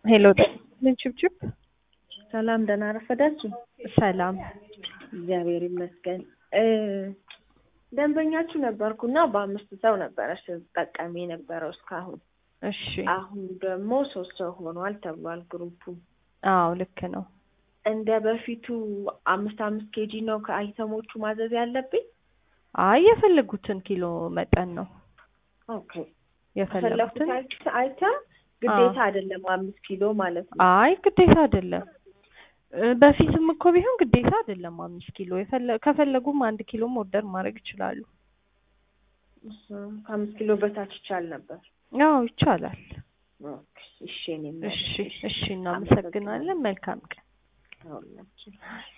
ሄሎ ምን ችብችብ ሰላም ደህና ረፈዳችሁ? ሰላም እግዚአብሔር ይመስገን። ደንበኛችሁ ነበርኩና በአምስት ሰው ነበረ ስጠቀም የነበረው እስካሁን። እሺ አሁን ደግሞ ሶስት ሰው ሆኗል ተብሏል ግሩፑ። አዎ ልክ ነው እንደ በፊቱ አምስት አምስት ኬጂ ነው ከአይተሞቹ ማዘዝ ያለብኝ? አይ የፈለጉትን ኪሎ መጠን ነው ኦኬ የፈለጉትን ፈለጉት አይተም ግዴታ አይደለም አምስት ኪሎ ማለት ነው። አይ ግዴታ አይደለም እ በፊትም እኮ ቢሆን ግዴታ አይደለም አምስት ኪሎ የፈለ- ከፈለጉም አንድ ኪሎም ኦርደር ማድረግ ይችላሉ እሱ ከአምስት ኪሎ በታች ይቻል ነበር። አዎ ይቻላል ኦኬ እሺ እኔም እሺ እሺ እናመሰግናለን መልካም ቀን አሁን